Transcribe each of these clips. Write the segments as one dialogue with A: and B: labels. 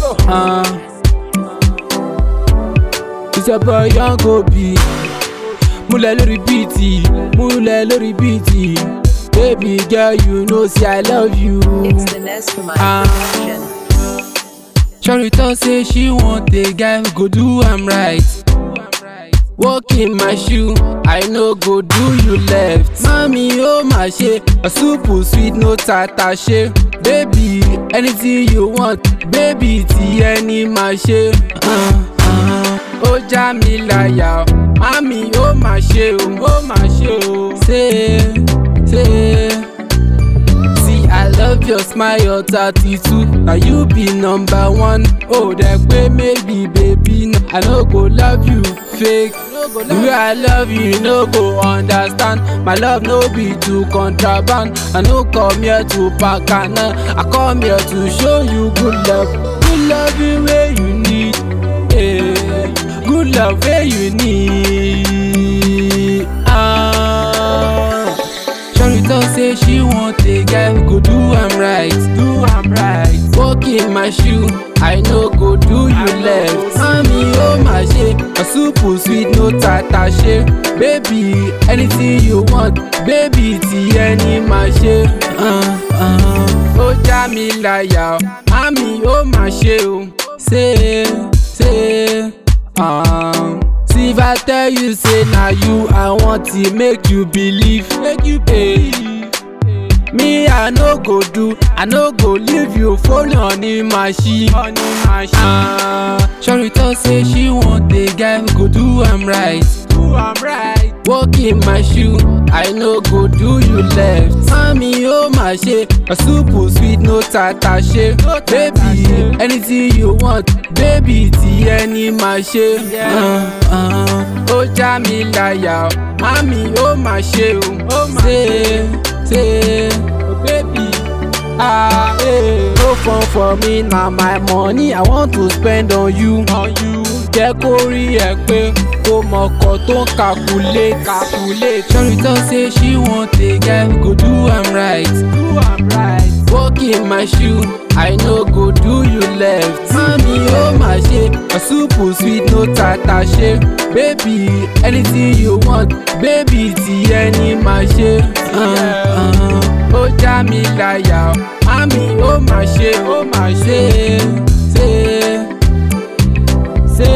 A: Uh, it's your boy young Obi. Múlẹ̀ lórí bíìtì, múlẹ̀ lórí bíìtì. Baby girl, you know say I love you.
B: It's the Nest for my
A: Ah.
B: production.
A: Shorty talk say she want a guy who go do am right. Walk in my shoe, I no go do you left. Mami ó mà ṣe, a soup sweet no tata ṣe. Baby, anything you want, baby tí ẹni máa ṣe. Uh, uh, ó já mi láyà o, mami ó mà ṣe o, ó mà ṣe o. Ṣé ṣé. See, I love your smile, your tattoo. Now you be number one. Oh, that way maybe, baby. No, I no go love you fake. The way I love you, you no go understand. My love no be to contraband. I no come here to pakana. I come here to show you good love. Good love the way you need. Yeah. Good love where you need. Ah. Shorty talk say she want a guy who go do am right, do am right. Walk in my shoe, I no go do you left. Mami ó mà ṣe, a soup sweet no tata ṣe. Baby, anything you want, baby tí ẹni máa ṣe. Uh, uh, Ó já mi láyà o, mami ó mà ṣe o. Ṣé ṣé. Um, see if I tell you say na you I want to make you believe make you believe me I no go do I no go leave you phone on the machine on the machine uh, Shorty talk say she want a guy who go do am right do am right walk in my shoe I no go do you left mami ó mà ṣe a soup sweet no tata ṣe baby anything you want baby tí ẹni máa ṣe uh, uh, ó já mi láyà o mami ó mà ṣe o ṣe ṣe oh baby. Ah, hey. No fun for me na my money I want to spend on you. On you. Jẹ́ kó rí ẹ pé kó mọ̀kọ́ tó ń calculate. calculate. Shorty talk say she want a guy who go do am right. Do am right. Walk in my shoe, I no go do you left. Mami ó mà ṣe, a soup sweet no tata ṣe. Baby, anything you want, baby tí ẹni máa ṣe. Uh, uh, ó já mi láyà o, mami ó mà ṣe, ó mà ṣe, ṣe, ṣe.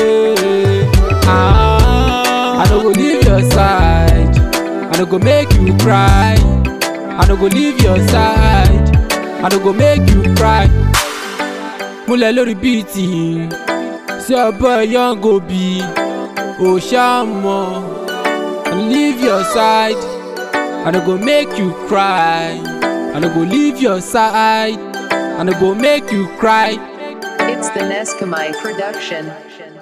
A: Ah, I no go leave your side, I no go make you cry. I no go leave your side, I no go make you cry. Múlẹ̀ lórí bíìtì, sí ọ̀bọ young Obi, ò ṣàmọ̀. I no leave your side, I no go make you cry. I no go leave your side, I no go make you cry.
B: It's the Neskamai production.